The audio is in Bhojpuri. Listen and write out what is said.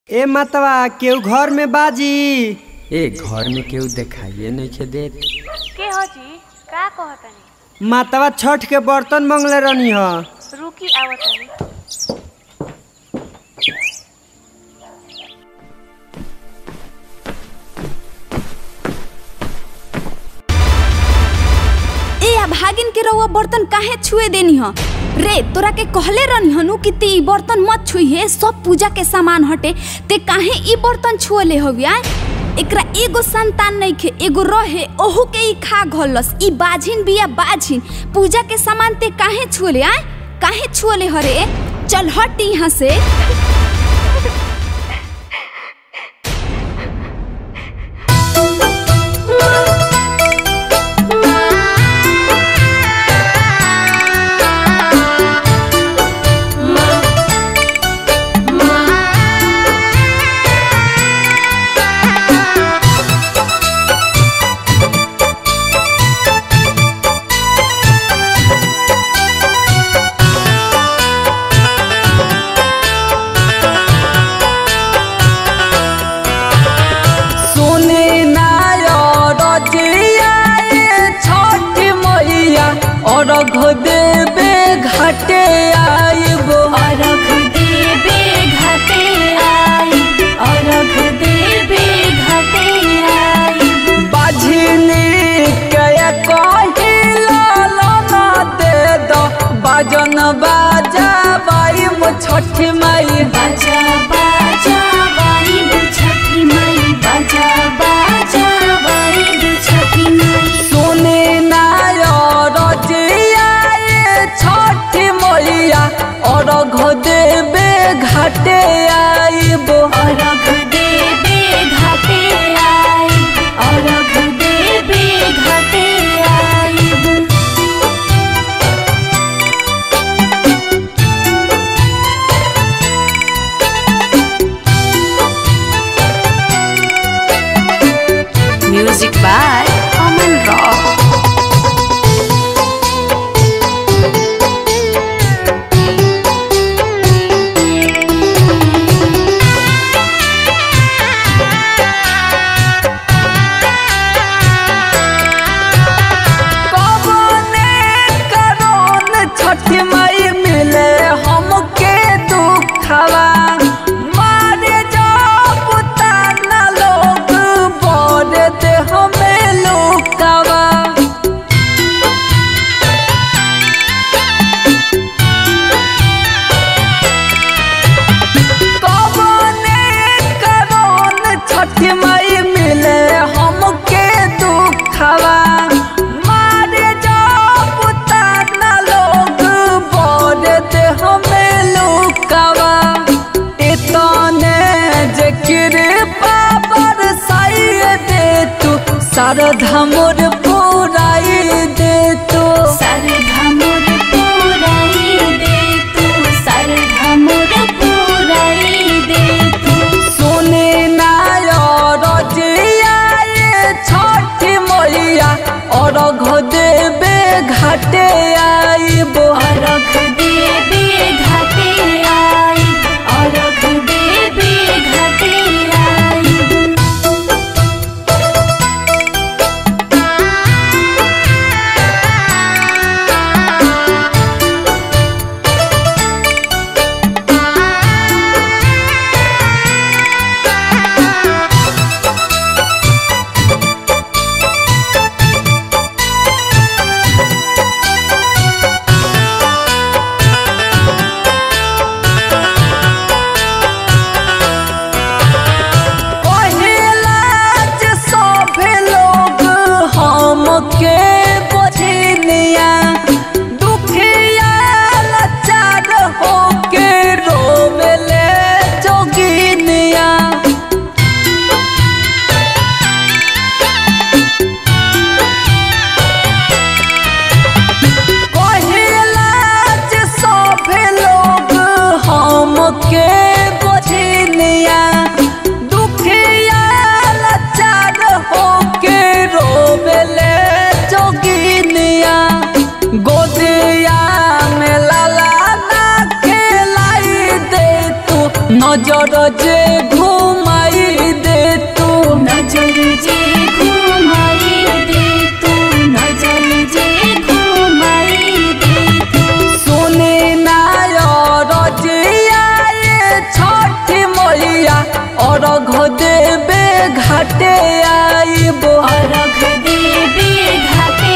ए मतवा केहू घर में बाजी ए घर में केहू देखाइए नहीं देत के हो जी का कहतनी मातवा छठ के बर्तन मंगले रहनी ह रुकी आवतनी ए आ भागिन के रउआ बर्तन काहे छुए देनी ह रे तोरा के कहले रहनी हनु कि ते ई बर्तन मत छुइहे सब पूजा के सामान हटे ते काहे ई बर्तन छुअले हविया एकरा एगो संतान नहीं खे एगो रहे ओहू के ई खा घलस ई बाझिन बिया बाझिन पूजा के सामान ते काहे छुअले आय काहे छुअले हरे चल हट यहाँ से सुनी नायरजिया छठ मैया अर्घ देवे घाटे आइबो अरघ देबे घाटे आई अरघ देबे घाटे आई बाझिनी के कहिला लना दे दो बाजन बाजा बाई मु छठ माई बाजा बाजा बाई छठी माई बाजा बाजा बाई छठी माई सुनी नायरजिया छठ मैया अर्घ देवे घाटे आइबो अरघ देबे घाटे आई अरघ देबे घाटे आई म्यूजिक बाय अमन रॉक कवने करोन छठ मई मिले हमके दुखवा मारे जाब ताना लोग बोले दे हमें लुकवा कवने करोन छठ मई मिले हमके दुखवा मारे जाब ताना लोग बोले दे हमें लुकवा इतने जे कृपा बरसाई दे तू शारदा मोर पुराई दे तू सरधा मोर पुराई दे तू सरधा मोर पुराई दे तू सुने नायरजिया छठ मैया अर्घ देवे घाटे आइबो अरघ देबे घाटे आई अरघ देबे घाटे आई मैया अर्घ देवे घाटे आइब अर्घ देवे घाटे